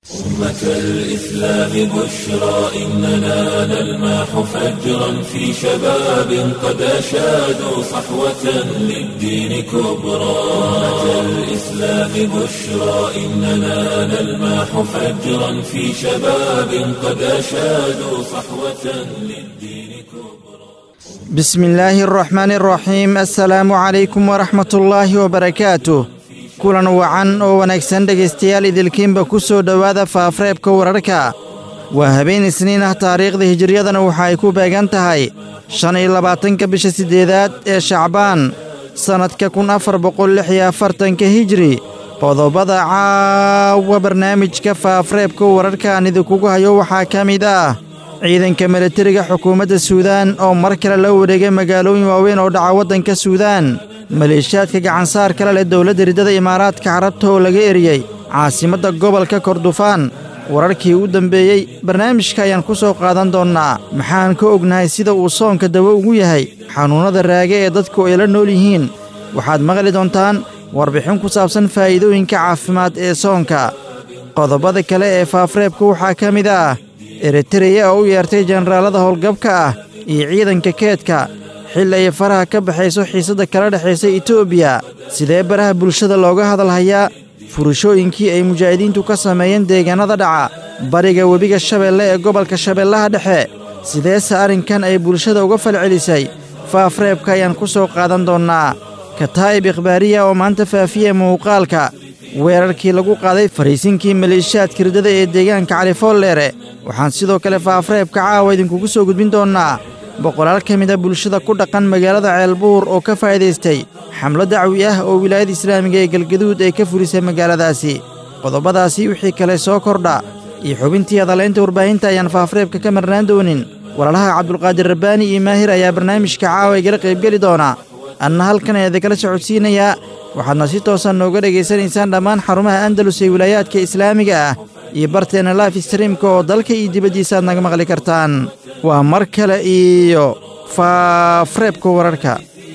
أمة الإسلام بشرى إننا نلمح فجرا في شباب قد أشادوا صحوة للدين كبرى أمة الإسلام بشرى إننا نلمح فجرا في شباب قد أشادوا صحوة للدين كبرى بسم الله الرحمن الرحيم السلام عليكم ورحمة الله وبركاته kulan wacan oo wanaagsan dhegaystayaal idilkiinba ku soo dhowaada faafreebka wararka waa habeen isniin ah taariikhda hijiriyadana waxa ay ku beegan tahay shan iyo labaatanka bisha siddeedaad ee shacbaan sannadka kun afar boqol lix iyo afartanka hijri qodobada caawa barnaamijka faafreebka wararkaan idinkugu hayo waxaa ka mid ah ciidanka milatariga xukuumadda suudaan oo mar kale la wareegay magaalooyin waaweyn oo dhaca waddanka suudaan maleeshiyaadka gacansaar kale leh dowladda riddada imaaraadka carabta oo laga eriyey caasimadda gobolka kordufaan wararkii u dambeeyey barnaamijka ayaan ku soo qaadan doonnaa maxaan ka ognahay sida uu soonka dawo ugu yahay xanuunnada raage ee dadku ay la nool yihiin waxaad maqli doontaan warbixin ku saabsan faa'iidooyinka caafimaad ee soonka qodobada kale ee faafreebka waxaa ka mid ah eritereya oo u yeertay jenaraalada howlgabka ah iyo ciidanka keedka xilli ay faraha ka baxayso xiisadda kala dhexaysa etoobiya sidee baraha bulshada looga hadalhayaa furashooyinkii ay mujaahidiintu ka sameeyeen deegaannada dhaca bariga webiga shabeelle ee gobolka shabeellaha dhexe sideese arrinkan ay bulshada uga falcelisay faafreebka ayaan ku soo qaadan doonnaa kataa'ib ikhbaariya oo maanta faafiya muuqaalka weerarkii lagu qaaday fariisinkii maleeshiyaadka riddada ee deegaanka califoolleere waxaan sidoo kale faafreebka caawa idinkugu soo gudbin doonnaa boqolaal ka mid a bulshada ku dhaqan magaalada ceelbuur oo ka faa'iidaystay xamlo dacwi ah oo wilaayada islaamiga ee galgaduud ay ka fulisay magaaladaasi qodobadaasi wixii kale soo kordha iyo xubintii hadalaynta warbaahinta ayaan faafreebka ka marnaan doonin walaalaha cabdulqaadir rabbaani iyo maahir ayaa barnaamijka caawa igala qaybgeli doona anna halkan ayaa idinkala socodsiinayaa waxaadna si toosan nooga dhegaysanaysaan dhammaan xarumaha andalus ee wilaayaadka islaamiga ah iyo barteenna laif streamka oo dalka iyo dibaddiisaaad naga maqli kartaan waa mar kale iyo faafreebka wararka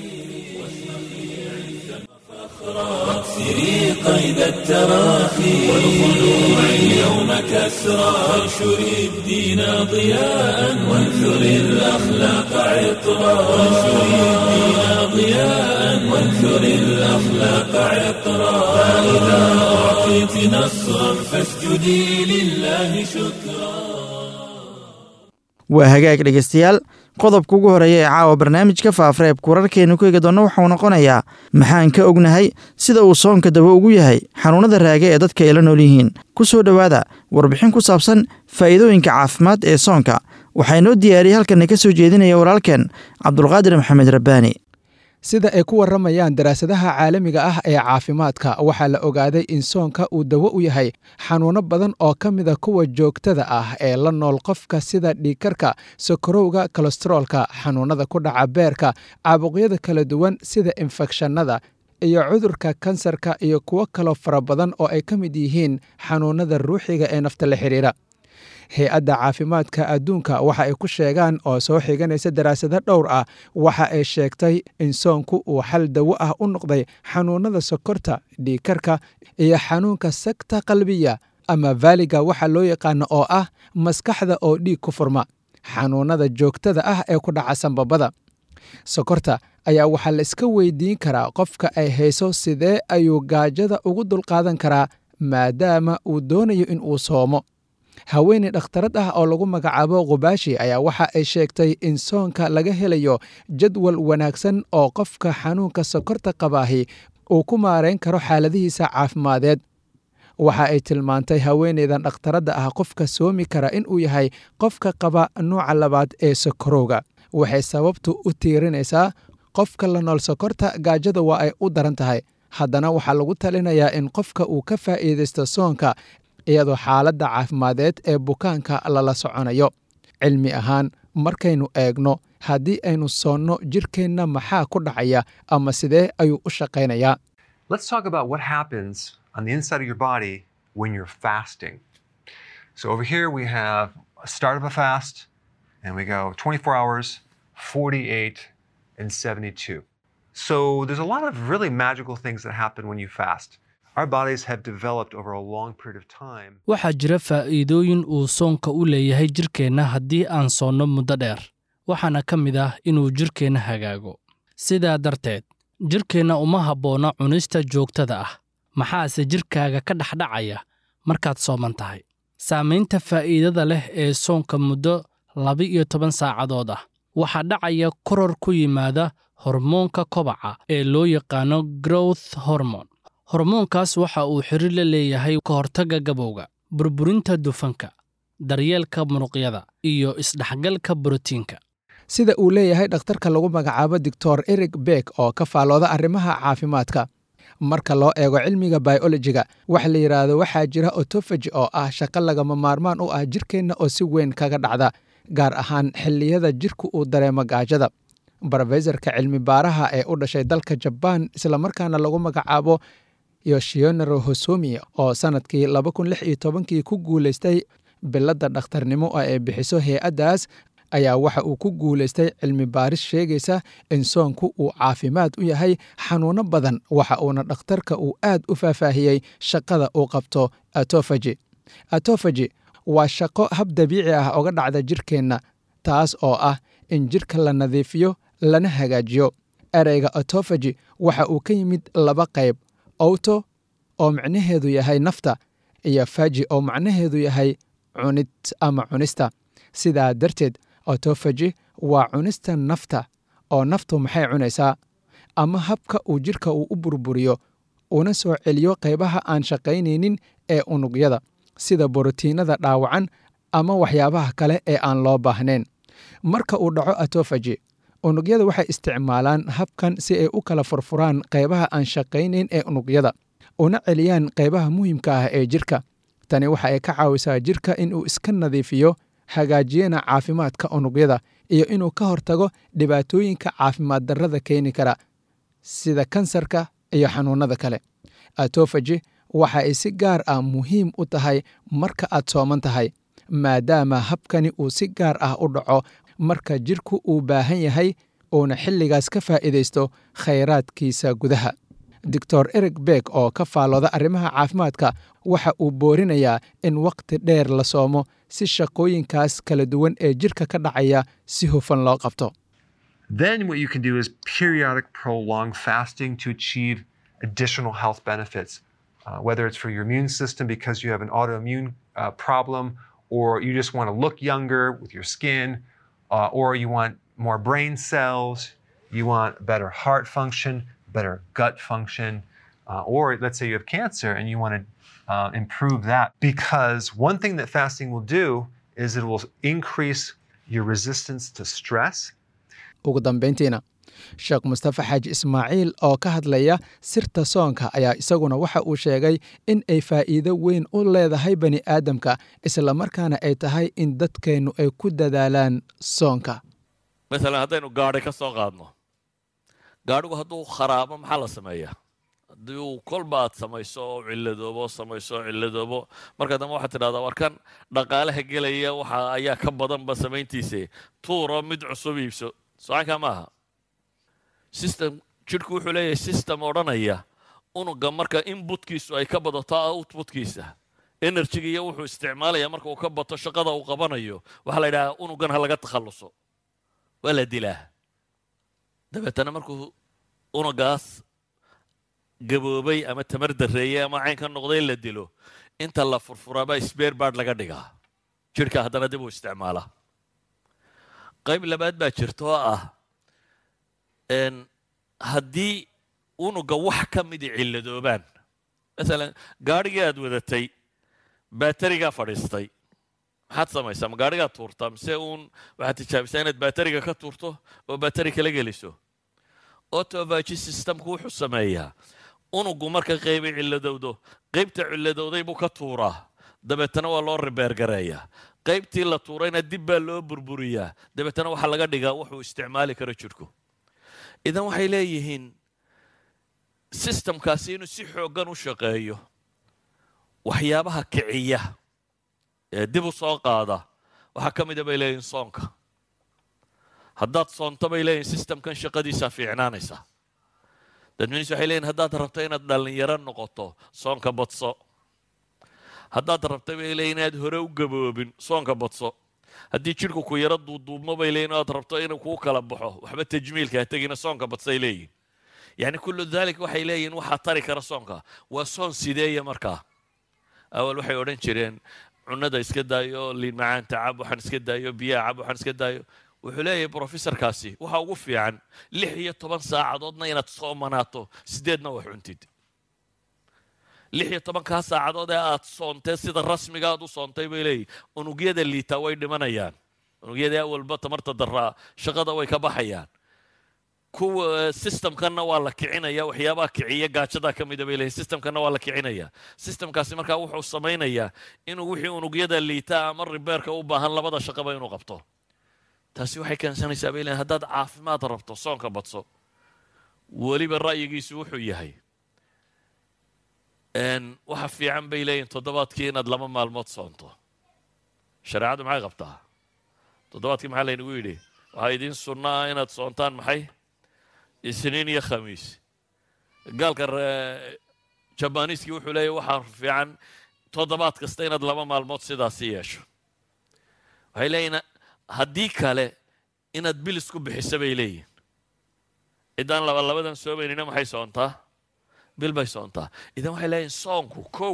واكسري قيد التراخي والخلوع اليوم كسرى وانشري الدين ضياء وانثري الأخلاق عطرا وانشري الدين ضياء وانثري الأخلاق عطرا فإذا أعطيت نصرا فاسجدي لله شكرا waa hagaag dhegaystayaal qodobka ugu horeeya ee caawa barnaamijka faafreebka wararkeennu ku eegi doonna waxau noqonayaa maxaan ka ognahay sida uu soonka dawo ugu yahay xanuunnada raage ee dadka ay la nool yihiin ku soo dhowaada warbixin ku saabsan faa'iidooyinka caafimaad ee soonka waxaa inoo diyaariyey halkanna ka soo jeedinaya walaalkeen cabdulqaadir maxamed rabbaani sida ay ku warramayaan daraasadaha caalamiga ah ee caafimaadka waxaa la ogaaday in soonka uu dawo u yahay xanuunno badan oo ka mida kuwa joogtada ah ee la nool qofka sida dhiigkarka sokorowga kolesteroolka xanuunnada ku dhaca beerka caabuqyada kala duwan sida infekshannada iyo cudurka kansarka iyo kuwo kaloo fara badan oo ay ka mid yihiin xanuunnada ruuxiga ee nafta la xidhiidha hay-adda caafimaadka adduunka waxa ay ku sheegaan oo soo xiganaysa daraasado dhowr ah waxa ay sheegtay in soonku uu xal dawo ah u noqday xanuunnada sokorta dhiigkarka iyo xanuunka sagta qalbiya ama vaaliga waxa loo yaqaano oo ah maskaxda oo dhiig ku furma xanuunnada joogtada ah ee ku dhaca sanbabada sokorta ayaa waxaa la iska weydiin karaa qofka ay hayso sidee ayuu gaajada ugu dulqaadan karaa maadaama uu doonayo in uu soomo haweeney dhakhtarad ah oo lagu magacaabo khubaashi ayaa waxa ay sheegtay in soonka laga helayo jadwal wanaagsan oo qofka xanuunka sokorta qabaahi uu ku maarayn karo xaaladihiisa caafimadeed waxa ay tilmaantay haweeneydan dhakhtaradda ah qofka soomi kara inuu yahay qofka qaba nuuca labaad ee sokorowga waxay sababtu u tiirinaysaa qofka la nool sokorta gaajada waa ay u daran tahay haddana waxaa lagu talinayaa in qofka uu ka faa'iidaysto soonka iyadoo xaaladda caafimadeed ee bukaanka lala soconayo cilmi ahaan markaynu eegno haddii aynu soonno jirkeenna maxaa ku dhacaya ama sidee ayuu u shaqaynayaa Let's talk about what happens on the inside of your body when you're fasting. So over here we have a start of a fast, and we go 24 hours, 48, and 72. So there's a lot of really magical things that happen when you fast. our bodies have developed over a long period of time. waxaa jira faa'iidooyin uu soonka u leeyahay jidhkeenna haddii aan soonno muddo dheer waxaana ka mid ah inuu jidhkeenna hagaago sidaa darteed jidhkeenna uma habboona cunista joogtada ah maxaase jidhkaaga ka dhexdhacaya markaad sooman tahay saamaynta faa'iidada leh ee soonka muddo laba-iyo toban saacadood ah waxaa dhacaya koror ku yimaada hormoonka kobaca ee loo yaqaano growth hormone hormoonkaas waxa uu xiriir la leeyahay ka hortagga gabowga burburinta dufanka daryeelka muruqyada iyo isdhexgalka borotiinka sida uu leeyahay dhakhtarka lagu magacaabo doctor eric beck oo ka faalooda arrimaha caafimaadka marka loo eego cilmiga biolojiga waxa la yidhaahdo waxaa jira otofaji oo ah shaqo lagama maarmaan u ah jirkeenna oo si weyn kaga dhacda gaar ahaan xilliyada jirku uu dareemo gaajada brofesorka cilmi baaraha ee u dhashay dalka jabaan islamarkaana lagu magacaabo yoshionaro hosomi oo sannadkii kii ku guulaystay biladda dhakhtarnimo oo ay bixiso hay-addaas ayaa waxa uu ku guulaystay cilmi baaris sheegaysa in soonku uu caafimaad u yahay xanuuno badan waxa uuna dhakhtarka uu aad u faahfaahiyey shaqada uu qabto atofaji atofaji waa shaqo hab dabiici ah oga dhacda jirkeenna taas oo ah in jirka la nadiifiyo lana hagaajiyo ereyga atofaji waxa uu ka yimid laba qayb owto oo macnaheedu yahay nafta iyo faji oo macnaheedu yahay cunid ama cunista sidaa darteed otofaji waa cunista nafta oo naftu maxay cunaysaa ama habka uu jidhka uu u burburiyo una soo celiyo qaybaha aan shaqaynaynin ee unugyada sida borotiinada dhaawacan ama waxyaabaha kale ee aan loo baahnayn marka uu dhaco atofaji unugyada waxay isticmaalaan habkan si ay u kala furfuraan qaybaha aan shaqaynayn ee unugyada una celiyaan qaybaha muhiimka ah ee jirka tani waxa ay ka caawisaa jirka inuu iska nadiifiyo hagaajiyana caafimaadka unugyada iyo inuu ka hortago dhibaatooyinka caafimaad darrada keeni kara sida kansarka iyo xanuunnada kale atofaji waxa ay si gaar ah muhiim u tahay marka aad sooman tahay maadaama habkani uu si gaar ah u dhaco marka jidhku uu baahan yahay uuna xilligaas ka faa'iidaysto khayraadkiisa gudaha doctor eric beck oo ka faalooda arrimaha caafimaadka waxa uu boorinayaa in wakhti dheer la soomo si shaqooyinkaas kala duwan ee jidhka ka dhacaya si hufan loo qabto Then what you can do is periodic prolonged fasting to achieve additional health benefits, uh, whether it's for your immune system because you have an autoimmune uh, problem, or you just want to look younger with your skin, uh, or you want more brain cells, you want better heart function, better gut function, uh, or let's say you have cancer and you want to uh, improve that. Because one thing that fasting will do is it will increase your resistance to stress. ugu dambayntiina sheekh mustafa xaaji ismaaciil oo ka hadlaya sirta soonka ayaa isaguna waxa uu sheegay in ay faa'iido weyn u leedahay bani aadamka islamarkaana ay tahay in dadkeennu ay ku dadaalaan soonka masalan haddaynu gaadhi ka soo qaadno gaadhigu hadduu kharaabo maxaa la sameeyaa haddii uu kolba aad samayso oo cilladoobo samayso oo cilladoobo marka dambe waxaad tidhahdaa warkan dhaqaalaha gelaya waxa ayaa ka badanba samayntiise tuuro mid cusub iibso socankaa ma aha system jidhku wuxuu leeyahay system odhanaya unuga marka inbutkiisu ay ka badato outputkiisa enerjiga iyo wuxuu isticmaalaya marka uu ka bato shaqada uu qabanayo waxaa la yidhahaa unugan ha laga takhalluso waa la dilaa dabeetana markuu unugaas gaboobay ama tamar darreeyey ama cayn ka noqday la dilo inta la furfuraabaa sbeer baad laga dhigaa jidhka haddana dib uu isticmaalaa qayb labaad baa jirta oo ah haddii unuga wax ka midi cilladoobaan masalan gaadhigii aad wadatay baaterigaa fadhiistay maxaad samaysaa ma gaadhigaa tuurtaa mise uun waxaad tijaabisaa inaad baateriga ka tuurto oo baateri kala geliso autovagy systemku wuxuu sameeyaa unugu marka qaybay cilladowdo qaybta cilladowday buu ka tuuraa dabeetana waa loo ribeergareeyaa qaybtii la tuurayna dib baa loo burburiyaa dabeetana waxaa laga dhigaa wuxuu isticmaali karo jidhku idan waxay leeyihiin sistamkaasi inuu si xooggan u shaqeeyo waxyaabaha kiciya ee dib u soo qaada waxaa ka mida bay leeyihiin soonka haddaad soonto bay leeyihin sistamkan shaqadiisaa fiicnaanaysa dadminis waxay leeyihin haddaad rabto inaad dhallinyaro noqoto soonka badso haddaad rabto bay leeyihin inaad hore u gaboobin soonka badso haddii jidhku ku yaro duuduubmo bay leeyihin oad rabto inuu kuu kala baxo waxba tajmiilka ha tegina soonka badsay leeyihin yacni kullu dalik waxay leeyihin waxaa tari kara soonka waa soon sideeya markaa awal waxay odhan jireen cunada iska daayo liin macaanta cab waxaan iska daayo biyaha cab waxaan iska daayo wuxuu leeyahay brofesorkaasi waxa ugu fiican lix iyo toban saacadoodna inaad soomanaato sideedna wax cuntid lix iyo tobankaa saacadood ee aad soontee sida rasmiga aad u soontay bay leeyihin unugyada liitaa way dhimanayaan unugyada awalba tamarta daraa shaqada way ka baxayaan kuwa systemkanna waa la kicinaya waxyaabaha kiciya gaajada ka mida bay leeyihin systemkanna waa la kicinaya systemkaasi markaa wuxuu samaynayaa inuu wixii unugyada liita ama ribeerka u baahan labada shaqaba inuu qabto taasi waxay keensanaysaa bay leeyihin haddaad caafimaad rabto soonka badso weliba ra'yigiisu wuxuu yahay waxa fiican bay leeyihin toddobaadkii inaad laba maalmood soonto shareecaddu maxay qabtaa toddobaadkii maxaa laynagu yidhi waxaa idiin sunno ah inaad soontaan maxay isniin iyo khamiis gaalka jabaniiskii wuxuu leeyahy waxaa fiican toddobaad kasta inaad laba maalmood sidaasi yeesho waxay leeyihin haddii kale inaad bilis ku bixiso bay leeyihin ciddaan laba labadan soomaynina maxay soontaa bil bay soontaa idan waxay leeyihin soonku kow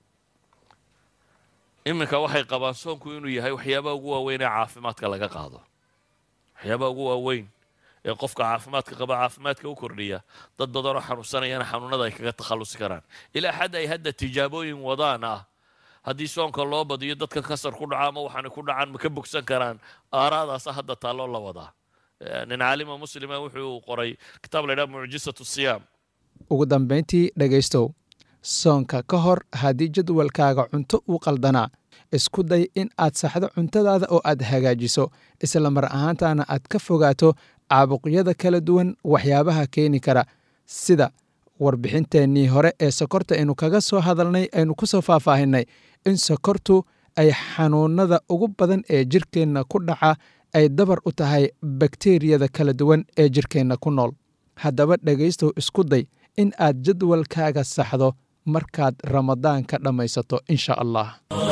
iminka waxay qabaan soonku inuu yahay waxyaabaha ugu waaweyn ee caafimaadka laga qaado waxyaabaha ugu waaweyn ee qofka caafimaadka qaba caafimaadka u kordhiya dad badanoo xanuunsanayana xanuunada ay kaga takhallusi karaan ilaa xad ay hadda tijaabooyin wadaan ah haddii soonka loo badiyo dadka kasar ku dhaca ama waxaanay ku dhacaan ma ka bogsan karaan aaraadaasa hadda taalloo la wadaa nin caalima muslima wuxuu qoray kitaab la ydhaha mucjisatu siyaam ugu dambayntii dhegaystow soonka ka hor haddii jadwalkaaga cunto uu qaldanaa isku day in aad saxdo cuntadaada oo aad hagaajiso isla mar ahaantaana aad ka fogaato caabuqyada kala duwan waxyaabaha keeni kara sida warbixinteennii hore ee sokorta aynu kaga soo hadalnay aynu ku soo faahfaahinay in sokortu ay xanuunada ugu badan ee jirkeenna ku dhaca ay dabar u tahay bakteriyada kala duwan ee jirkeenna ku nool haddaba dhegaystow isku day in aad jadwalkaaga saxdo markaad ramadaan ka dhammaysato insha allah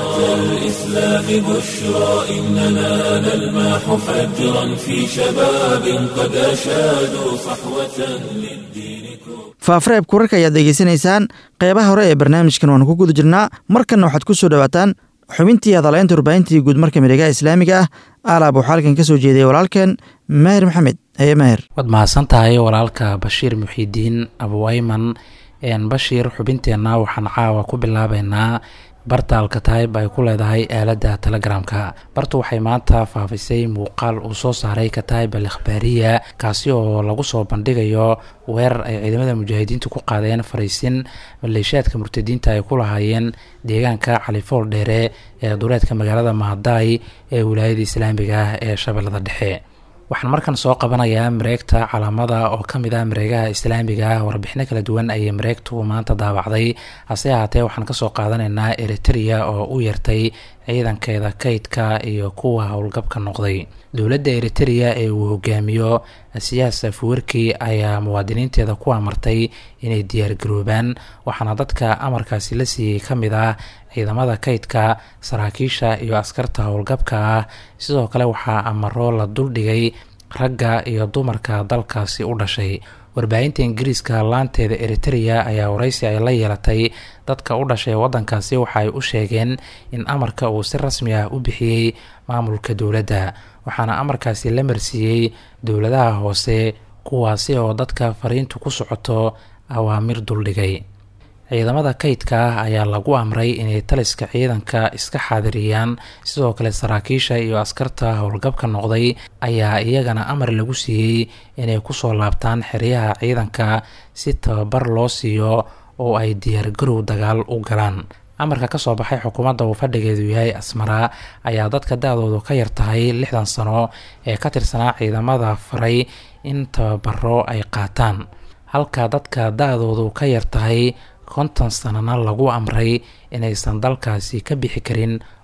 الإسلام بشرى إننا نلمح فجرا في شباب قد أشادوا صحوة للدين كبرى faafareebka wararka ayaad degeysanaysaan qeybaha hore ee barnaamijkan waanu ku guda jirnaa markanna waxaad ku soo dhowaataan xubintii hadalaynta warbaahintii guud marka miregaha islaamiga ah alaab waxaa halkan ka soo jeediyay walaalkeen maahir maxamed haye maahir waad mahadsan tahay walaalka bashiir muxiidiin abuwayman bashiir xubinteenna waxaan caawa ku bilaabeynaa barta alkataib ay ku leedahay aaladda telegramka bartu waxay maanta faafisay muuqaal uu soo saaray kataib al ikhbaariya kaasi oo lagu soo bandhigayo weerar ay ciidamada mujaahidiintu ku qaadeen fariisin maleeshiyaadka murtadiinta ay ku lahaayeen deegaanka califool dheere ee duleedka magaalada mahadaay ee wilaayada islaamiga ah ee shabeellada dhexe waxaan markan soo qabanayaa mareegta calaamada oo ka mid ah mareegaha islaamiga ah warbixino kala duwan ayay mareegtu maanta daabacday hase ahaatee waxaan kasoo qaadanaynaa eritrea oo u yartay ciidankeeda kaydka iyo kuwa howlgabka noqday dowladda eritrea ee uu hogaamiyo siyaas afuwerki ayaa muwaadiniinteeda ku amartay inay diyaargaroobaan waxaana dadka amarkaasi la siiyey ka mid ah ciidamada kaydka saraakiisha iyo askarta howlgabka ah sidoo kale waxaa amaro la duldhigay ragga iyo dumarka dalkaasi u dhashay warbaahinta ingiriiska laanteeda eritrea ayaa waraysi ay la yeelatay dadka u dhashay waddankaasi waxa ay u sheegeen in amarka uu si rasmi ah u bixiyey maamulka dowladda waxaana amarkaasi la marsiiyey dowladaha hoose kuwaasi oo dadka fariintu ku socoto awaamir duldhigay ciidamada kaydka ah ayaa lagu amray inay taliska ciidanka iska xaadiriyaan sidoo kale saraakiisha iyo askarta howlgabka noqday ayaa iyagana amar lagu siiyey inay kusoo laabtaan xeryaha ciidanka si tababar loo siiyo oo ay diyaargarow dagaal u galaan amarka kasoo baxay xukuumadda uu fadhigeedu yahay asmara ayaa dadka da-doodu ka yar tahay lixdan sano ee ka tirsanaa ciidamada faray in tababaro ay qaataan halka dadka da-doodu ka yar tahay konton sanana lagu amray inaysan dalkaasi ka bixi karin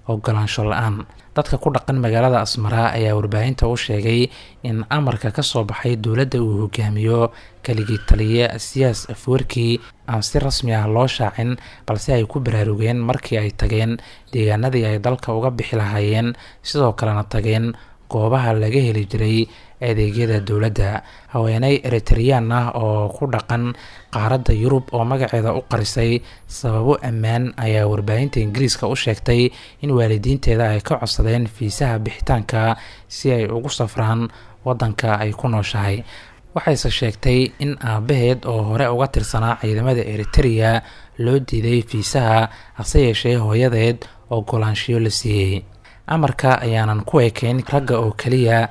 ogolaansho la-aan dadka ku dhaqan magaalada asmara ayaa warbaahinta u sheegay in amarka ka soo baxay dowladda uu hogaamiyo keligii taliye siyaas afwerkii aan si rasmi ah loo shaacin balse ay ku baraarugeen markii ay tageen deegaanadii ay dalka uga bixi lahaayeen sidoo kalena tageen goobaha laga heli jiray adeegyada dowladda haweeney eritreyaan ah oo ku dhaqan qaaradda yurub oo magaceeda u qarisay sababo ammaan ayaa warbaahinta ingiriiska u sheegtay in waalidiinteeda ay ka codsadeen fiisaha bixitaanka si ay ugu safraan waddanka ay ku nooshahay waxayse sheegtay in aabaheed oo hore uga tirsanaa ciidamada eritereya loo diiday fiisaha hase yeeshee hooyadeed ogolaanshiyo la siiyey amarka ayaanan ku ekeyn ragga oo keliya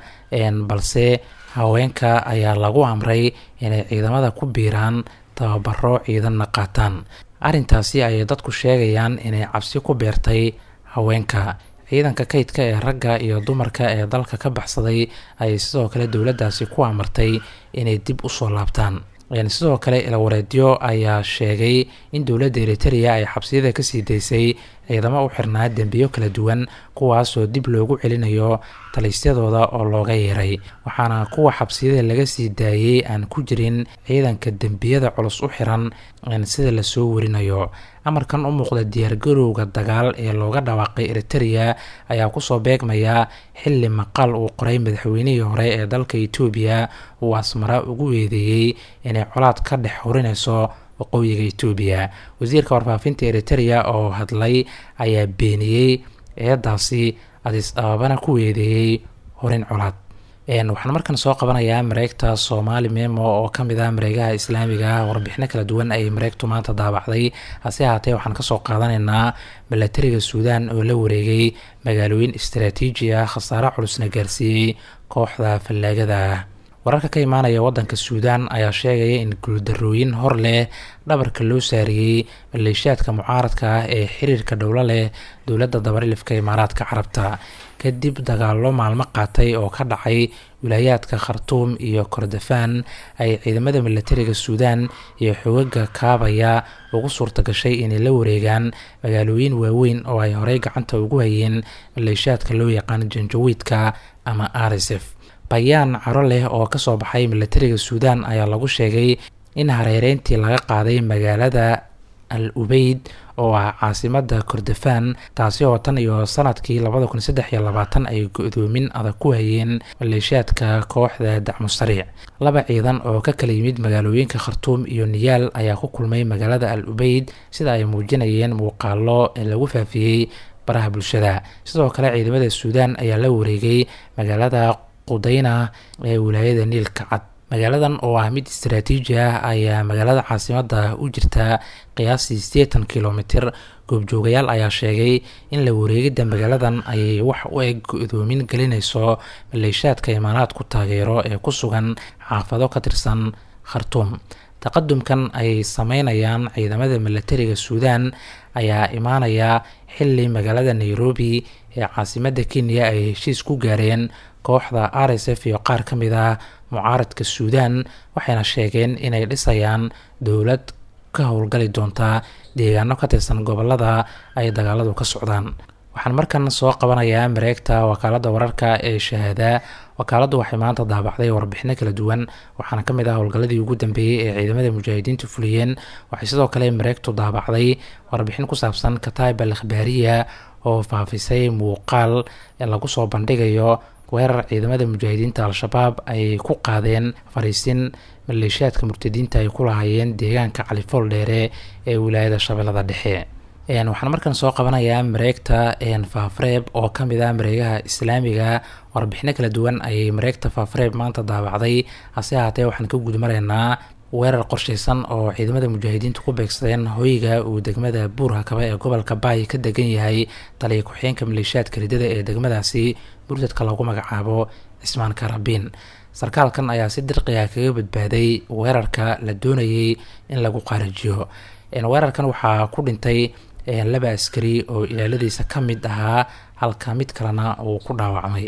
balse haweenka ayaa lagu amray inay ciidamada ku biiraan tababaro ciidanna qaataan arrintaasi ayay dadku sheegayaan inay cabsi ku beertay haweenka ciidanka kaydka ee ragga iyo dumarka ee dalka ka baxsaday ayay sidoo kale dowladdaasi ku amartay inay dib usoo laabtaan sidoo kale ilawareedyo ayaa sheegay in dowladda eritereya ay xabsiyada kasii daysay ciidamo u xirnaa dembiyo kala duwan kuwaasoo dib loogu celinayo talisyadooda oo looga yeeray waxaana kuwa xabsiyada laga sii daayey aan ku jirin ciidanka dembiyada culus u xiran sida lasoo warinayo amarkan u muuqda diyaargarowga dagaal ee looga dhawaaqay eritereya ayaa kusoo beegmaya xili maqaal uu qoray madaxweynihii hore ee dalka etoobiya uu asmara ugu weedeeyey inay colaad ka dhex horinayso waqooyiga etoobiya wasiirka warfaafinta eritereya oo hadlay ayaa beeniyey eedaasi adis ababana ku weedeeyey horin colaad waxaan markan soo qabanayaa mareegta soomaali memo oo ka mid ah mareegaha islaamiga warbixino kala duwan ayay mareegtu maanta daabacday hase ahaatee waxaan kasoo qaadanaynaa milatariga suudaan oo la wareegay magaalooyin istaraatiiji ah khasaare culusna gaarsiiyey kooxda fallaagada ah wararka ka imaanaya wadanka suudaan ayaa sheegaya in guuldarooyin hor leh dhabarka loo saariyey maleeshiyaadka mucaaradka ah ee xiriirka dhowlo leh dowladda dabarilifka imaaraadka carabta kadib dagaallo maalmo qaatay oo ka dhacay wilaayaadka khartuum iyo kordofaan ay ciidamada milatariga suudaan iyo xogaga kaabaya ugu suurta gashay inay la wareegaan magaalooyin waaweyn oo ay horey gacanta ugu hayeen maleeshiyaadka loo yaqaan janjawiidka ama rsf bayaan caro leh oo kasoo baxay milatariga suudaan ayaa lagu sheegay in hareereyntii laga qaaday magaalada al ubeyd oo ah caasimada kordofaan taasi oo tan iyo sanadkii labada kun saddex iyo labaatan ay go-doomin adag ku hayeen maleeshiyaadka kooxda dacmu sariic laba ciidan oo ka kala yimid magaalooyinka khartuum iyo niyaal ayaa ku kulmay magaalada al ubeyd sida ay muujinayeen muuqaalo lagu faafiyey baraha bulshada sidoo kale ciidamada suudaan ayaa la wareegay magaalada qudayna ee wilaayada niilka cad magaaladan oo ah mid istaraatiiji ah ayaa magaalada caasimada u jirta qiyaastii siddeetan kilomitir goobjoogayaal ayaa sheegay in la wareegidda magaaladan ayay wax u eg go-doomin gelinayso maleeshaadka imaanaadku taageero ee ku sugan xaafado ka tirsan khartuum taqadumkan ay sameynayaan ciidamada milatariga suudaan ayaa imaanaya xili magaalada nairobi ee caasimada kenya ay heshiis ku gaareen kooxda r s f iyo qaar ka mid ah mucaaradka suudaan waxayna sheegeen inay dhisayaan dowlad ka howlgali doonta deegaano ka tirsan gobolada ay dagaaladu ka socdaan waxaan markan soo qabanayaa mareegta wakaalada wararka ee shahaada wakaaladdu waxay maanta daabacday warbixino kala duwan waxaana ka mid ah howlgalladii ugu dambeeyey ee ciidamada mujaahidiintu fuliyeen waxay sidoo kale mareegtu daabacday warbixin ku saabsan kataib al akhbaariya oo faafisay muuqaal lagu soo bandhigayo weerar ciidamada mujaahidiinta al-shabaab ay ku qaadeen fariisin maleeshiyaadka murtadiinta ay ku lahaayeen deegaanka califool dheere ee wilaayada shabeellada dhexe waxaan markan soo qabanayaa mareegta faafreeb oo ka mid ah mareegaha islaamiga warbixino kala duwan ayay mareegta faafreeb maanta daabacday hase ahaatee waxaan ka gudmaraynaa weerar qorsheysan oo ciidamada mujaahidiintu ku beegsadeen hoyga uu degmada buurhakaba ee gobolka baay ka degan yahay taliya ku-xigeenka maleeshiyaadka ridada ee degmadaasi murtadka lagu magacaabo cismaan karabiin sarkaalkan ayaa si dirqiga kaga badbaaday weerarka la doonayay in lagu qaarajiyo weerarkan waxaa ku dhintay laba askari oo ilaaladiisa ka mid ahaa halka mid kalena uu ku dhaawacmay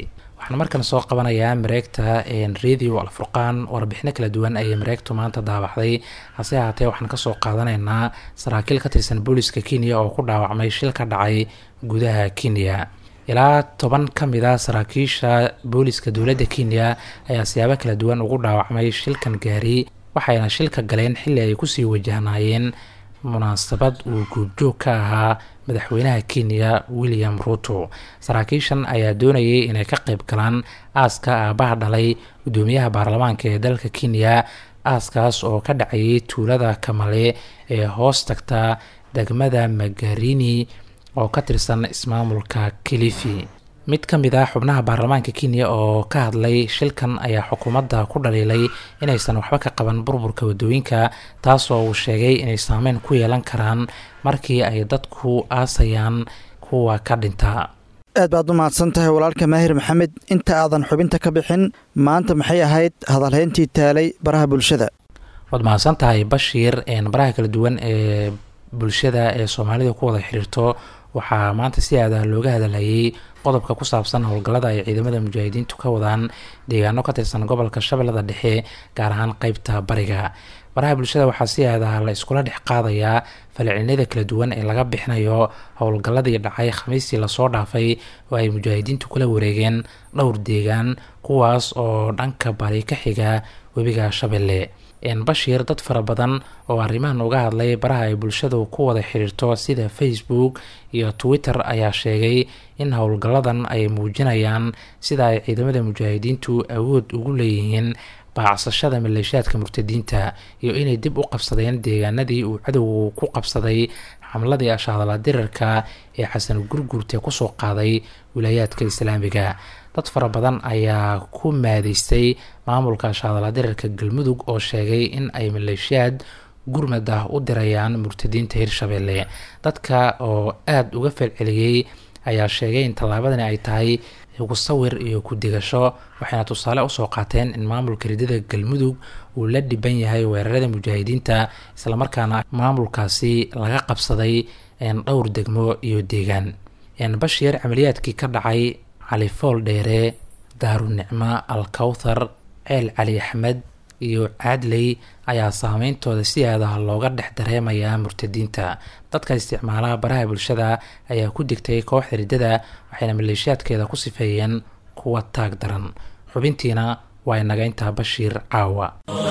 waxaan markan soo qabanayaa mareegta radio alfurqaan warbixino kala duwan ayay mareegtu maanta daabacday hase ahaatee waxaan kasoo qaadanaynaa saraakiil ka tirsan booliska kenya oo ku dhaawacmay shil ka dhacay gudaha kenya ilaa toban ka mid a saraakiisha booliska dowladda kenya ayaa siyaabo kala duwan ugu dhaawacmay shilkan gaari waxayna shilka galeen xilli ay kusii wajahnaayeen munaasabad uu guubjoog ka ahaa madaxweynaha kenya william ruto saraakiishan ayaa doonayay inay ka qayb galaan aaska aabaha dhalay gudoomiyaha baarlamaanka ee dalka kenya aaskaas oo ka dhacayay tuulada kamale ee hoos tagta degmada magarini oo ka tirsan ismaamulka kilifi mid ka mid ah xubnaha baarlamaanka kenya oo ka hadlay shilkan ayaa xukuumadda ku dhaliilay inaysan waxba ka qaban burburka wadooyinka taasoo uu sheegay inay saameyn ku yeelan karaan markii ay dadku aasayaan kuwa ka dhinta aad baad u mahadsan tahay walaalka maahir maxamed inta aadan xubinta ka bixin maanta maxay ahayd hadalhayntii taalay baraha bulshada waad mahadsan tahay bashiir baraha kala duwan ee bulshada ee soomaalida ku wada xiriirto waxaa maanta si aada looga hadalhayay qodobka ku saabsan howlgallada ay ciidamada mujaahidiintu ka wadaan deegaano ka tirsan gobolka shabeellada dhexe gaar ahaan qeybta bariga baraha bulshada waxaa si aada la iskula dhex qaadayaa falcelinada kala duwan ee laga bixinayo howlgalladii dhacay khamiistii lasoo dhaafay oo ay mujaahidiintu kula wareegeen dhowr deegaan kuwaas oo dhanka bari ka xiga webiga shabeelle bashiir dad fara badan oo arrimahan uga hadlay baraha ay bulshadu ku wada xiriirto sida facebook iyo twitter ayaa sheegay in howlgalladan ay muujinayaan sida ay ciidamada mujaahidiintu awood ugu leeyihiin baacsashada maleeshiyaadka murtadiinta iyo inay dib u qabsadeen deegaanadii uu cadowgu ku qabsaday xamladii ashaadala dirarka ee xasan gurgurte kusoo qaaday wilaayaadka islaamiga dad fara badan ayaa ku maadaystay maamulka ashaadala dirarka galmudug oo sheegay in ay maleeshiyaad gurmad ah u dirayaan murtadiinta hirshabeelle dadka oo aada uga falceliyey ayaa sheegay in tallaabadani ay tahay ugu sawir iyo ku digasho waxayna tusaale usoo qaateen in maamulka ridada galmudug uu la dhiban yahay weerarada mujaahidiinta islamarkaana maamulkaasi laga qabsaday dhowr degmo iyo deegaan bashiir camaliyaadkii ka dhacay cali fool dheere daarunicmo al kawthar ceel cali axmed iyo caadley ayaa saameyntooda si aadaha looga dhex dareemayaa murtadiinta dadka isticmaalaha baraha bulshada ayaa ku digtay kooxda riddada waxayna maleeshiyaadkeeda ku sifeeyeen kuwa taag daran xubintiina waa inaga intaa bashiir caawa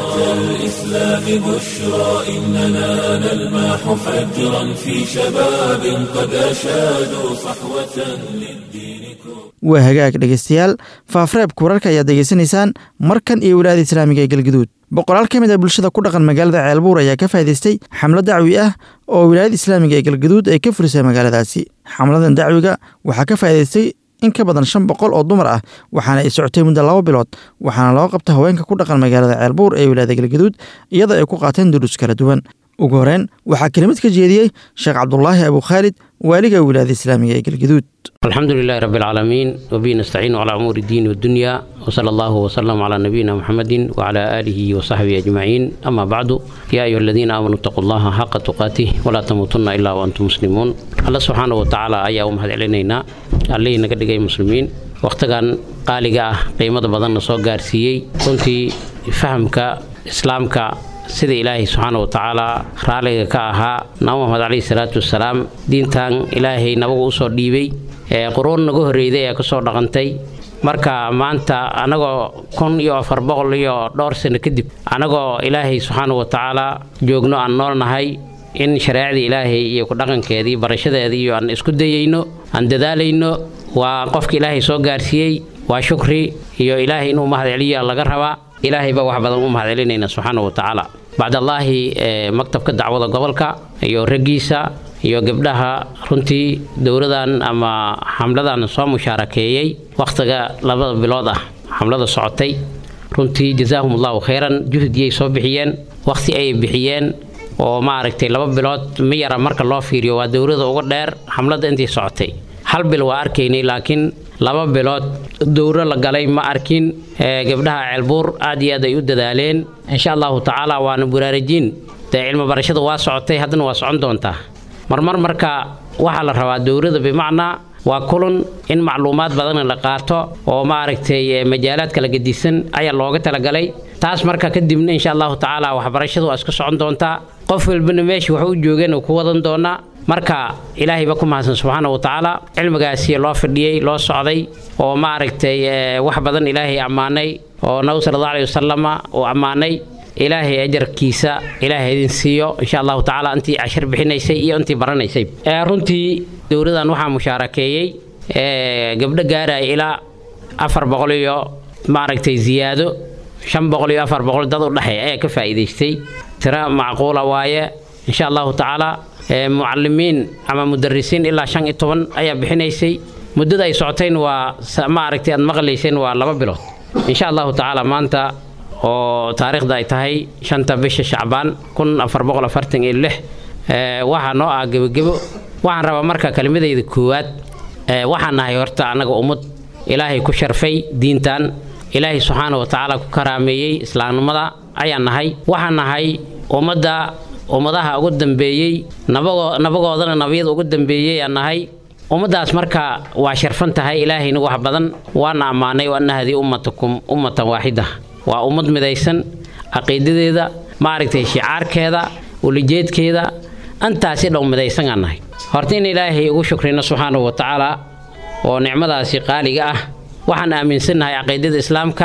الإسلام بشرى إننا نلمح فجرا في شباب قد أشادوا صحوة للدين كبرى waa hagaag dhegaystayaal faafreebka wararka ayaad degeysanaysaan markan iyo wilaayada islaamiga ee galgaduud boqolaal ka mid a bulshada ku dhaqan magaalada ceelbuur ayaa ka faa'idaystay xamlo dacwi ah oo wilaayada islaamiga ee galgaduud ay ka furisay magaaladaasi xamladan dacwiga waxaa ka faa'idaystay in ka badan shan boqol oo dumar ah waxaana ay socotay muddo laba bilood waxaana loo qabta haweenka ku dhaqan magaalada ceelbuur ee wilaayada galgaduud iyadoo ay ku qaateen duruus kala duwan ugu horeen waxaa kelimad ka jeediyey sheekh cabdulaahi abu khaalid waaliga wilaayada islaamiga ee galgaduud الحمد لله رب العالمين وبه نستعين على أمور الدين والدنيا وصلى الله وسلم على نبينا محمد وعلى آله وصحبه أجمعين أما بعد يا أيها الذين آمنوا اتقوا الله حق تقاته ولا تموتن إلا وأنتم مسلمون الله سبحانه وتعالى أيها أمهد علينا عليه نقدر مسلمين waqtigan qaaliga ah qiimada badanna soo gaarsiiyey runtii fahamka islaamka sida ilaahay subxaana wa tacaala raalliga ka ahaa nabi maxamed caleyhi salaatu wasalaam diintan ilaahay nabagu usoo dhiibay ee quruun naga horreeyday ee kasoo dhaqantay marka maanta anagoo kun iyo afar boqol iyo dhowr sano kadib anagoo ilaahay subxaana wa tacaala joogno aan noolnahay in shareecadii ilaahay iyo ku dhaqankeedii barashadeedii iyo aan isku dayayno aan dadaalayno waa qofka ilaahay soo gaarsiiyey waa shukri iyo ilaahay inuu mahad celiya laga rabaa ilaahay baa wax badan u mahad celinayna subxaana wa tacaala bacdallaahi maktabka dacwada gobolka iyo raggiisa iyo gabdhaha runtii dowladan ama xamladan soo mushaarakeeyey wakhtiga labada bilood ah xamlada socotay runtii jazaahum allahu khayran juhdiyay soo bixiyeen wakhti ayay bixiyeen oo maaragtay laba bilood ma yara marka loo fiiriyo waa dowlada uga dheer xamlada intii socotay hal bil waa arkaynay laakiin laba bilood dowro la galay ma arkin gabdhaha ceelbuur aad iyo aad ay u dadaaleen insha allahu tacaala waana buraarajiin dee cilmi barashada waa socotay haddana waa socon doontaa marmar marka waxaa la rabaa dowlada bimacnaa waa kulan in macluumaad badan la qaato oo maaragtay majaalaad kala gedisan ayaa looga talagalay taas marka kadibna insha allahu tacaala waxbarashadu waa isku socon doontaa qof walbana meesha wax u joogeen uu ku wadan doonaa marka ilaahay ba ku mahadsan subxaana wa tacaala cilmigaasi loo fadhiyey loo socday oo maaragtay wax badan ilaahay ammaanay oo nabi sala allahu alayhi wasalama uu ammaanay ilaahay ajarkiisa ilaahay idin siiyo insha allahu tacaala intii cashar bixinaysay iyo intii baranaysay runtii dowladan waxaa mushaarakeeyey gabdho gaaraya ilaa afar boqol iyo maaragtay ziyaado shan boqol iyo afar boqol dad u dhexeeya ayaa ka faa'iidaystay tiro macquula waaye insha allahu tacaala mucalimiin ama mudarisiin ilaa shan iyo toban ayaa bixinaysay muddada ay socotayn waa maaragtay aad maqlayseen waa laba bilood insha allahu tacaala maanta oo taariikhda ay tahay shanta bisha shacbaan kun afar boqol afartan iyo lix waxaa noo ah gebogebo waxaan rabaa marka kelimadayda koowaad waxaan nahay horta annaga ummad ilaahay ku sharfay diintan ilaahay subxaana wa tacaala ku karaameeyey islaamnimada ayaan nahay waxaan nahay ummadda ummadaha ugu dambeeyey nabagoodana nabiyada ugu dambeeyey aan nahay ummaddaas marka waa sharfan tahay ilaahayna wax badan waana ammaanay waana hadii ummatakum ummatan waaxida waa ummad midaysan caqiidadeeda maaragtay shicaarkeeda ulijeedkeeda antaasi dhow midaysan aan nahay horta in ilaahay ugu shukrino subxaanahu wa tacaala oo nicmadaasi qaaliga ah waxaan aaminsannahay caqiidada islaamka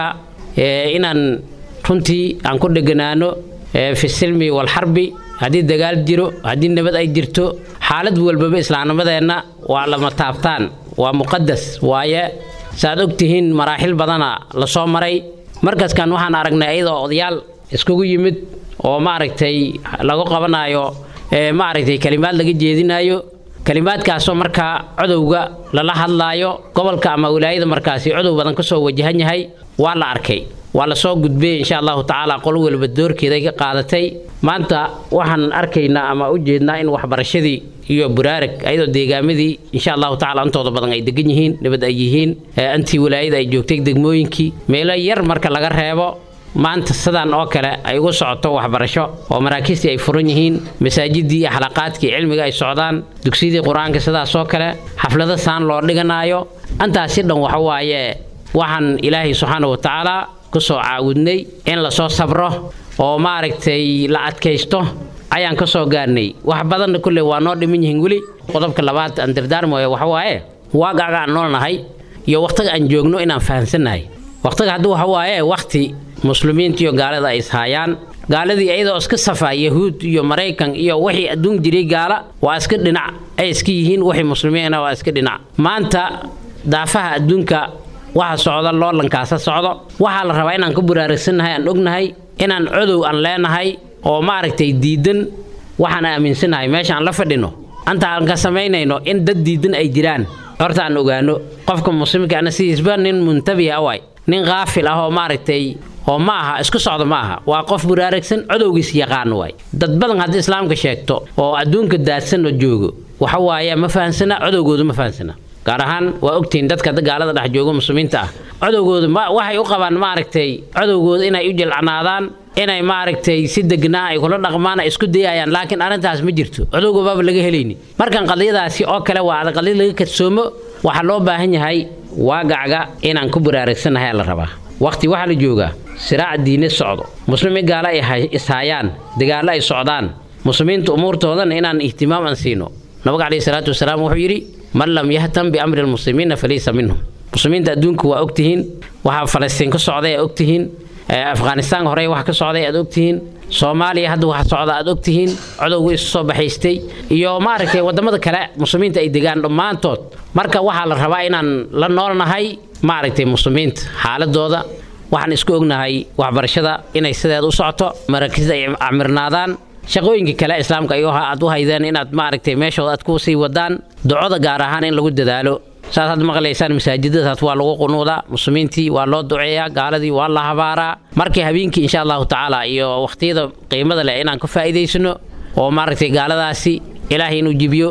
inaan runtii aan ku dheganaano fi silmi walxarbi haddii dagaal jiro haddii nabad ay jirto xaalad walbaba islaamnimadeenna waa lama taabtaan waa muqadas waaye saaad ogtihiin maraaxil badana la soo maray markaskan waxaan aragnay ayadoo odayaal iskugu yimid oo maaragtay lagu qabanayo maaragtay kalimaad laga jeedinayo kalimaadkaasoo markaa codowga lala hadlaayo gobolka ama wilaayada markaasi codow badan kasoo wajahan yahay waa la arkay waa lasoo gudbay insha allahu tacaala qol waliba doorkeeday ka qaadatay maanta waxaan arkaynaa ama u jeednaa in waxbarashadii iyo buraarag ayadoo deegaamadii insha allahu tacala intooda badan ay degan yihiin nabad ay yihiin intii wilaayada ay joogtay degmooyinkii meelo yar marka laga reebo maanta sidaan oo kale ay ugu socoto waxbarasho oo maraakiistii ay furan yihiin masaajidii iyo xalaqaadkii cilmiga ay socdaan dugsiyadii qur-aanka sidaasoo kale xaflado saan loo dhiganaayo intaasi dhan waxa waaye waxaan ilaahay subxaana wa tacaala kusoo caawudnay in lasoo sabro oo maaragtay la adkaysto ayaan ka soo gaarnay wax badanna kulley waa noo dhiman yihiin weli qodobka labaad aan dardaarmayo waxa waaye waagaaga aan noolnahay iyo wakhtiga aan joogno inaan fahamsannahay wakhtiga haddii waxa waaye wakhti muslimiinta iyo gaalada ay ishaayaan gaaladii iyadoo iska safaa yahuud iyo maraykan iyo wixii adduun jiray gaala waa iska dhinac ay iska yihiin wixii muslimiina waa iska dhinac maanta daafaha adduunka waxa socda loolankaasa socdo waxaa la rabaa inaan ka buraaragsannahay aan ognahay inaan codow aan leenahay oo maaragtay diidan waxaan aaminsannahay meesha aan la fadhino anta aan ka samaynayno in dad diidan ay jiraan horta aan ogaano qofka muslimka ana sidiisba nin muntabiha waay nin qaafil ah oo maaragtay oo ma aha isku socda ma aha waa qof buraaragsan codowgiis yaqaan waay dad badan haddii islaamka sheegto oo adduunka daadsan oo joogo waxa waaye ma fahansana codowgoodu ma fahansana gaar ahaan waa ogtihiin dadka gaalada dhex jooga muslimiinta ah codowgoodu waxay u qabaan maaragtay codowgooda inay u jilcanaadaan inay maaragtay si degnaa ay kula dhaqmaan ay isku dayayaan laakiin arrintaas ma jirto codowga baaba laga helayni markan qadiyadaasi oo kale waa qadiyad laga kadsoomo waxaa loo baahan yahay waagacga inaan ku buraaragsanahay la rabaa waqti waxaa la joogaa siraac diine socdo muslimiin gaalo ay ishaayaan dagaallo ay socdaan muslimiinta umuurtoodana inaan ihtimaam aan siino nabiga caleyhi salaatu wasalaam wuxuu yidhi man lam yahtam biamri lmuslimiina falaysa minhum muslimiinta adduunka waa ogtihiin waxaa falastiin ka socday aad ogtihiin afghanistaan horey wax ka socday aad ogtihiin soomaaliya hadda waxa socda aad ogtihiin codowgu isu soo baxaystay iyo maaragtay wadamada kale muslimiinta ay degaan dhammaantood marka waxaa la rabaa inaan la noolnahay maaragtay muslimiinta xaaladooda waxaan isku ognahay waxbarashada inay sideeda u socoto maraakiisda ay camirnaadaan shaqooyinka kale islaamka ay aad u haydeen inaad maaragtay meeshooda aad ku sii wadaan ducoda gaar ahaan in lagu dadaalo saad had maqlaysaan masaajidadaas waa lagu qunuudaa muslimiintii waa loo duceeyaa gaaladii waa la habaaraa markii habeenkii insha allahu tacaala iyo wakhtiyada qiimada leh inaan ka faa'iidaysano oo maaragtay gaaladaasi ilaahay inuu jibiyo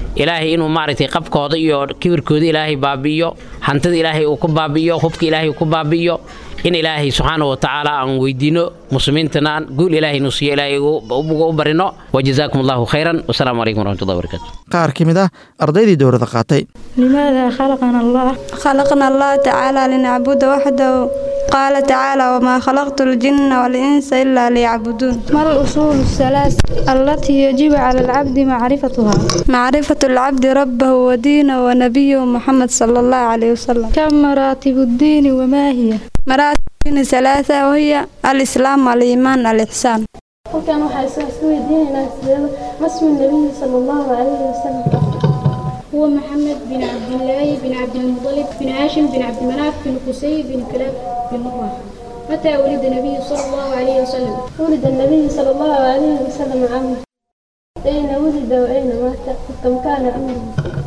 ilaahay inuu maaragtay qabkooda iyo kibirkooda ilaahay baabi'iyo hantida ilaahay uu ku baabi'iyo hubka ilaahay uu ku baabi'iyo in ilaahay subxaana wa tacaala aan weydiino muslimiintana guul ilaahay nu siiyo ilaahay u barino wajazaakum allahu khayran wasalaamu calaykum waraxmatullahi wabarakatu qaar ka mid ah ardaydii dowladda qaatay لماذا خلقنا الله خلقنا الله تعالى لنعبد وحده قال تعالى وما خلقت الجن والإنس إلا ليعبدون ما الأصول الثلاث التي يجب على العبد معرفتها معرفة العبد ربه ودينه ونبيه محمد صلى الله عليه وسلم كم مراتب الدين وما هي مراتب الدين ثلاثة وهي الإسلام والإيمان الإحسان halkan waxaa isku weydiinaynaa sideeda masmi nabiyi sala allahu calayhi wasalam هو محمد بن عبد الله بن عبد المطلب بن هاشم بن عبد مناف بن قسي بن كلاب بن مروان متى ولد النبي صلى الله عليه وسلم ولد النبي صلى الله عليه وسلم عام أين ولد وأين مات كم كان أمره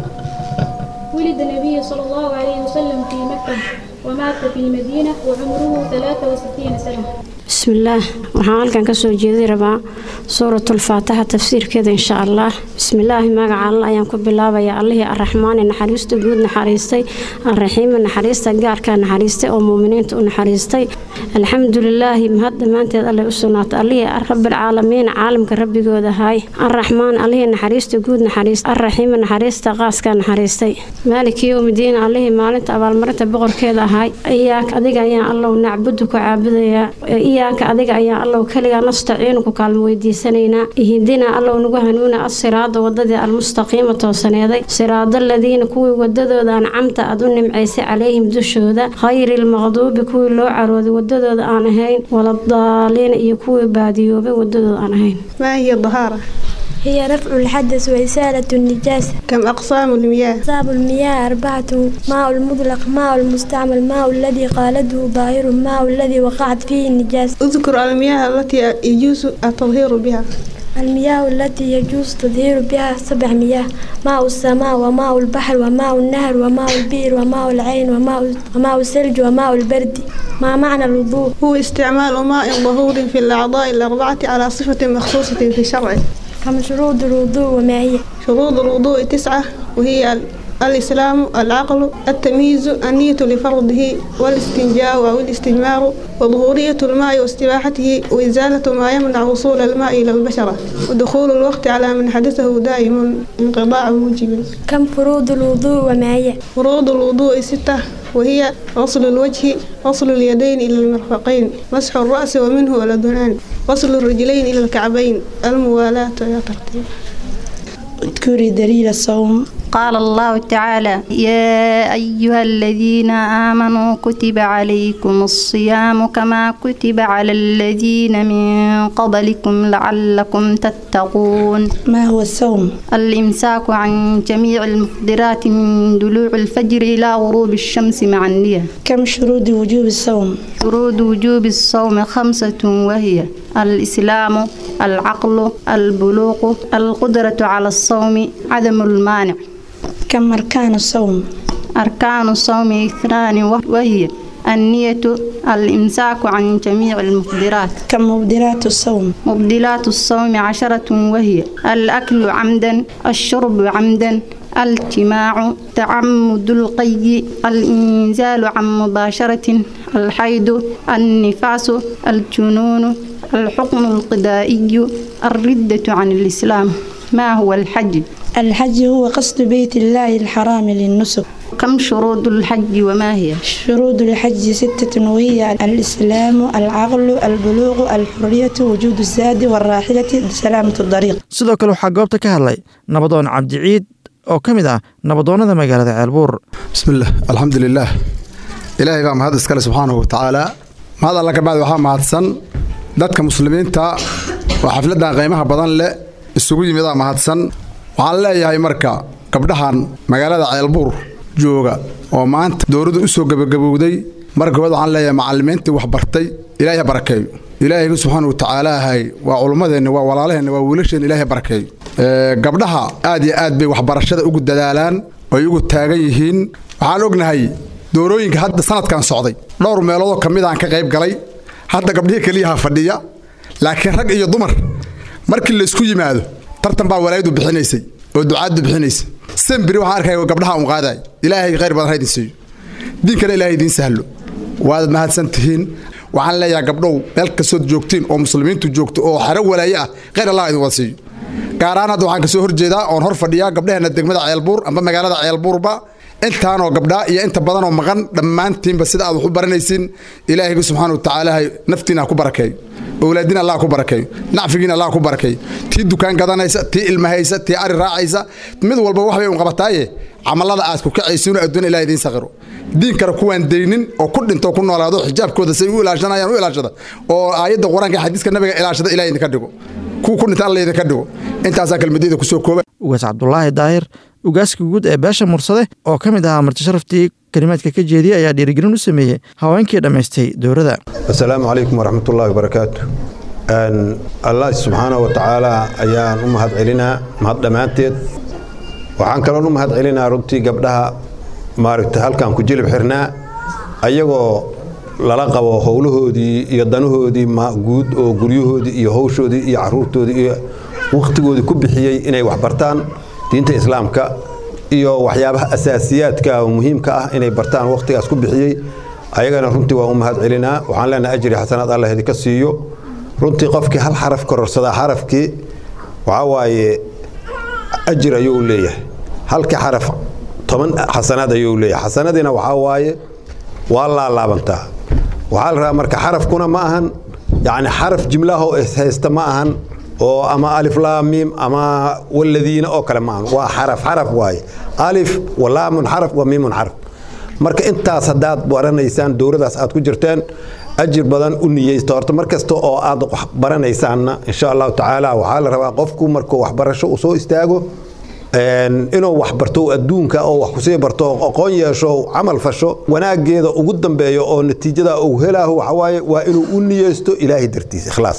ولد النبي صلى الله عليه وسلم في مكة ومات في المدينة وعمره 63 سنة بسم الله waxaan halkan ka soo jeedi rabaa suuratulfaataxa tafsiirkeeda insha allah bismillaahi magaca alla ayaan ku bilaabayaa allihii arraxmaani naxariista guud naxariistay arraxiimi naxariista gaarka naxariistay oo muuminiinta u naxariistay alxamdulilaahi mahad dhammaanteed alleh u sugnaatay allihii rabbilcaalamiin caalamka rabbigooda ahaay arraxmaan allihii naxariista guud naxariistay arraxiimi naxariista qaaska naxariistay maaliki yowmidiin allihii maalinta abaalmarinta boqorkeeda ahaay iyaaka adiga ayaan allow nacbudu ku caabudayaa iyaaka adiga ayaan allow keligaa nastaciinu ku kaalmo weydiisanaynaa ihdinaa allow nagu hanuuna asiraada wadadii almustaqiima toosaneeday siraada aladiina kuwii wadadooda ancamta aad u nimcaysay calayhim dushooda khayri lmaqduubi kuwii loo carooday wadadooda aan ahayn waladaaliina iyo kuwii baadiyoobay wadadooda aan ahayn ما هي الطهارة؟ هي رفع الحدث وإزالة النجاسة كم أقسام المياه؟ أقسام المياه أربعة ماء المطلق ماء المستعمل ماء الذي قالته ظاهر ماء الذي وقعت فيه النجاسة اذكر المياه التي يجوز التطهير بها المياه التي يجوز تطهير بها سبع مياه ماء السماء وماء البحر وماء النهر وماء البئر وماء العين وماء وماء الثلج وماء البرد ما معنى الوضوء هو استعمال ماء ظهور في الأعضاء الأربعة على صفة مخصوصة في شرعه كم شروط الوضوء وما هي شروط الوضوء تسعة وهي ال- الإسلام العقل التمييز النية لفرضه والاستنجاء أو الاستجمار وظهورية الماء واستباحته وإزالة ما يمنع وصول الماء إلى البشرة ودخول الوقت على من حدثه دائم انقضاع موجب كم فروض الوضوء وما هي فروض الوضوء ستة وهي غسل الوجه غسل اليدين إلى المرفقين مسح الرأس ومنه الأذنان غسل الرجلين إلى الكعبين الموالاة يا ترتيب اذكري دليل الصوم قال الله تعالى يا أيها الذين آمنوا كتب عليكم الصيام كما كتب على الذين من قبلكم لعلكم تتقون ما هو الصوم؟ الإمساك عن جميع المفطرات من دلوع الفجر إلى غروب الشمس مع النية كم شروط وجوب الصوم؟ شروط وجوب الصوم خمسة وهي الإسلام العقل البلوغ القدرة على الصوم عدم المانع كم أركان الصوم؟ أركان الصوم اثنان وهي النية الإمساك عن جميع المفطرات كم مبدلات الصوم؟ مبدلات الصوم عشرة وهي الأكل عمدا الشرب عمدا الجماع تعمد القي الإنزال عن مباشرة الحيض النفاس الجنون الحكم القضائي الردة عن الإسلام ما هو الحج؟ الحج هو قصد بيت الله الحرام للنسك كم شروط الحج وما هي؟ شروط الحج ستة وهي الإسلام العقل البلوغ الحرية وجود الزاد والراحلة سلامة الطريق sidoo kale waxaa goobta ka hadlay nabadoon cabdiciid oo ka mid ah nabadoonnada magaalada ceelbuur bismillaah alxamdulilaah ilaahay baa mahad iskale subxaanahu watacaala mahad alla ka bacdi waxaa mahadsan dadka muslimiinta oo xafladdan qiimaha badan leh isugu yimidaa mahadsan waxaan leeyahay marka gabdhahan magaalada ceelbuur jooga oo maanta dowladdu u soo gebagabowday marka koowaad waxaan leeyahay macallimiintii wax bartay ilaahay ha barakeeyo ilaahaygu subxaana wa tacaalaahay waa culummadeenna waa walaalaheenna waa wiilasheenna ilaahay ha barakeeyo gabdhaha aad iyo aad bay waxbarashada ugu dadaalaan oy ugu taagan yihiin waxaan ognahay doorooyinka hadda sanadkan socday dhowr meeloodoo ka mid aan ka qayb galay hadda gabdhihii keliyaha fadhiya laakiin rag iyo dumar markii laysku yimaado tartan baa walaayadu bixinaysay oo ducaaddu bixinaysay sembiri waxaan arkaya gabdhaha un qaadaay ilaahay khayr badan ha idin siiyo diinkana ilaahay idiin sahlo waad mahadsan tihiin waxaan leeyahay gabdhow meel kastood joogtiin oo muslimiintu joogto oo xero walaaye ah khayr allah idin wada siiyo gaaraan hadda waxaan kasoo horjeedaa oon hor fadhiyaa gabdhaheenna degmada ceelbuur amba magaalada ceelbuurba intaanoo gabdhaa iyo inta badanoo maqan dhammaantiinba sida aad wax u baranaysiin ilaahayga subxaana watacaala naftiina ku barakeeyo owlaadiina allah ku barakeeyo nacfigiina allah ku barakeeyo tii dukaan gadanaysa tii ilmahaysa tii ari raacaysa mid walba wax bay un qabataaye camalada aad ku kacaysiino adduun ilaah idiin saqiro diin kale kuwaan daynin oo ku dhinto ku noolaado xijaabkooda say u ilaashanayaan u ilaashada oo aayadda qur-aanka xadiiska nabiga ilaashada ilaah idinka dhigo kuwa ku dhinta alla idinka dhigo intaasaa kelmadayda kusoo kooba ugaas cabdulaahi daahir ugaaska guud ee beesha mursade oo ka mid ahaa marti sharaftii kelimaadka ka jeediyey ayaa dhiirigelin u sameeyey haweenkii dhammaystay dowladda asalaamu calaykum waraxmatullaahi wabarakaatu allah subxaana wa tacaala ayaan u mahad celinaa mahad dhammaanteed waxaan kaloon u mahad celinaa runtii gabdhaha maaragta halkan ku jilib xirnaa ayagoo lala qabo howlahoodii iyo danahoodii guud oo guryahoodii iyo howshoodii iyo caruurtoodii iyo wakhtigoodii ku bixiyey inay wax bartaan diinta islaamka iyo waxyaabaha asaasiyaadka oo muhiimka ah inay bartaan wakhtigaas ku bixiyey ayagana runtii waan u mahad celinaa waxaan leenahay ajri xasanaad allah idinka siiyo runtii qofkii hal xaraf kororsadaa xarafkii waxaa waaye ajir ayuu leeyahay halkii xaraf toban xasanaad ayuu leeyahay xasanadiina waxaa waaye waa laalaabantaa waxaa la rabaa marka xarafkuna ma ahan yacni xaraf jimlahoo ishaysta ma ahan oo ama alif laam miim ama waladiina oo kale ma ahan waa xaraf xaraf waaye alif walaamun xaraf wa miimun xaraf marka intaas haddaad baranaysaan dowladaas aad ku jirteen ajir badan u niyeysta horta mar kasta oo aad wax baranaysaanna insha allahu tacaala waxaa la rabaa qofku markuu waxbarasho uu soo istaago inuu wax barto adduunka oo wax kusii barto aqoon yeesho camal fasho wanaageeda ugu dambeeyo oo natiijada uu helaaho waxawaaye waa inuu u niyeysto ilaahay dartiis ikhlaas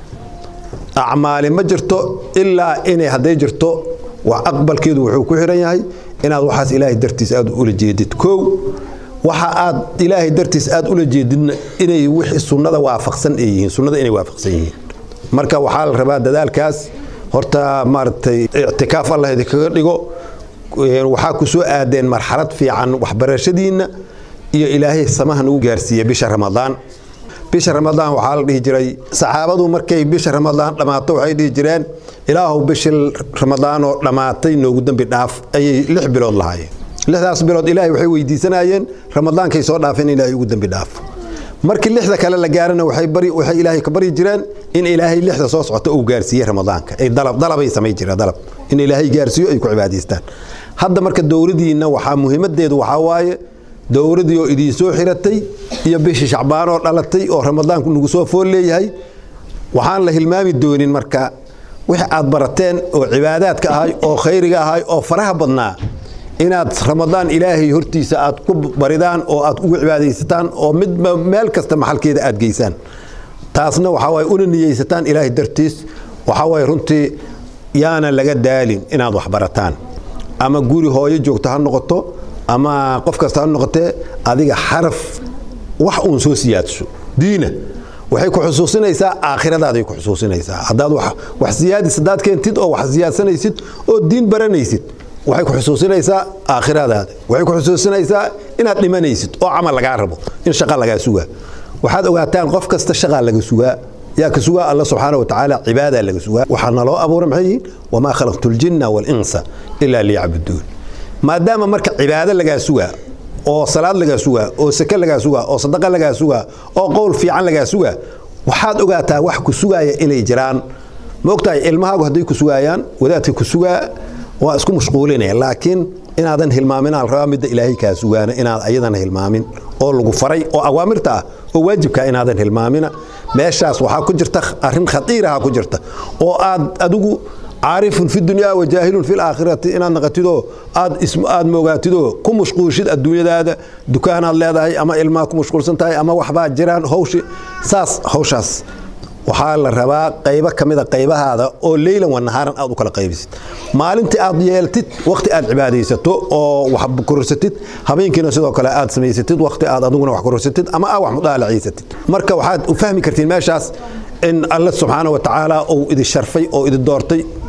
acmaali ma jirto ilaa inay hadday jirto wax aqbalkeedu wuxuu ku xiran yahay inaad waxaas ilaahay dartiis aad ula jeedid kow waxa aad ilaahay dartiis aad ula jeedidna inay wixii sunnada waafaqsan ay yihiin sunnada inay waafaqsan yihiin marka waxaa la rabaa dadaalkaas horta maaragtay ictikaaf allah idinkaga dhigo waxaa ku soo aadeen marxalad fiican waxbarashadiinna iyo ilaahay samaha nagu gaarsiiya bisha ramadaan bisha ramadaan waxaa la dhihi jiray saxaabadu markay bisha ramadaan dhammaato waxay dhihi jireen ilaahu bishii ramadaan oo dhammaatay noogu dembi dhaaf ayay lix bilood lahaayeen lixdaas bilood ilaahay waxay weydiisanayeen ramadaankay soo dhaafeen in ilaahay ugu dembi dhaafo markii lixda kale la gaarana waxay bari waxay ilaahay ka bari jireen in ilaahay lixda soo socota uu gaarsiiyey ramadaanka ay dalab dalabay samay jireen dalab in ilaahay gaarsiiyo ay ku cibaadaystaan hadda marka dowladiinna waxaa muhiimadeedu waxaa waaye dowladii oo idiin soo xiratay iyo bishii shacbaan oo dhalatay oo ramadaanku nagu soo fool leeyahay waxaan la hilmaami doonin marka wixii aad barateen oo cibaadaadka ahay oo khayriga ahay oo faraha badnaa inaad ramadaan ilaahay hortiisa aad ku baridaan oo aad ugu cibaadaysataan oo midba meel kasta maxalkeeda aad geysaan taasna waxaa waaye una niyeysataan ilaahay dartiis waxaa waaye runtii yaana laga daalin inaad wax barataan ama guri hooyo joogto ha noqoto ama qof kasta ha noqotee adiga xaraf wax uun soo siyaadso diina waxay ku xusuusinaysaa aakhiradaadaay ku xusuusinaysaa haddaad wax siyaadis haddaad keentid oo wax siyaadsanaysid oo diin baranaysid waxay ku xusuusinaysaa aakhiradaada waxay ku xusuusinaysaa inaad dhimanaysid oo camal lagaa rabo in shaqa lagaa sugaa waxaad ogaataan qof kasta shaqaa laga sugaa yaa ka sugaa alla subxaana wa tacaala cibaadaa laga sugaa waxaa naloo abuura maxay yihiin wamaa khalaqtu ljinna waalinsa ilaa liyacbuduun maadaama marka cibaado lagaa sugaa oo salaad lagaa sugaa oo sake lagaa sugaa oo sadaqa lagaa sugaa oo qowl fiican lagaa sugaa waxaad ogaataa wax ku sugaaya inay jiraan ma ogtahay ilmahaagu hadday ku sugaayaan wadaadka ku sugaa waa isku mashquulinaya laakiin inaadan hilmaamin al rabaa midda ilaahay kaa sugaana inaad ayadana hilmaamin oo lagu faray oo awaamirta ah oo waajibka inaadan hilmaamina meeshaas waxaa ku jirta arrin khatiiraha ku jirta oo aad adigu caarifun fi dunyaa wa jaahilun fi laakhirati inaad naqatidoo aad aad moogaatidoo ku mashquulshid adduunyadaada dukaanaad leedahay ama ilmaa ku mashquulsan tahay ama waxbaa jiraan hawshi saas hawshaas waxaa la rabaa qaybo ka mida qaybahaada oo leylan wa nahaaran aad u kala qaybisid maalintii aad yeeltid wakhti aad cibaadaysato oo wax kororsatid habeenkiina sidoo kale aad samaysatid wakhti aad adiguna wax kororsatid ama aad wax mudaalaciysatid marka waxaad u fahmi kartiin meeshaas in alle subxaana wa tacaala uu idi sharfay oo idi doortay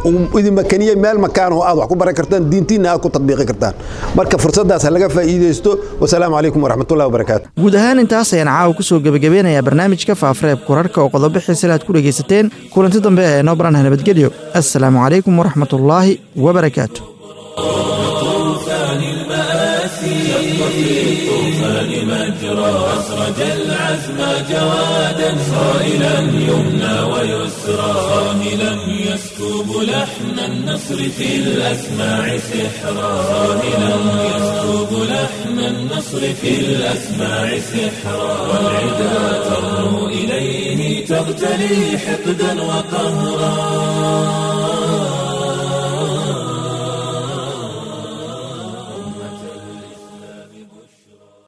idin makaniyey meel makaan oo aad wax ku baran kartaan diintiinna aad ku tadbiiqi kartaan marka fursaddaas ha laga faa'iidaysto wasalaamu calaykum waraxmatullahi wabarakaatu guud ahaan intaas ayaan caawa ku soo gebagabeynayaa barnaamijka faafareebka wararka oo qodobo xiisale aad ku dhegaysateen kulanti dambe ee noo baranah nabadgelyo assalaamu calaykum waraxmatullaahi wabarakaatu طوفان المآسي شق في الطوفان مجرى أسرج العزم جوادا صائلا يمنى ويسرى صاهلا يسكب لحن النصر في الأسماع سحرا صاهلا يسكب لحن النصر في الأسماع سحرا والعدا ترنو إليه تغتلي حقدا وقهرا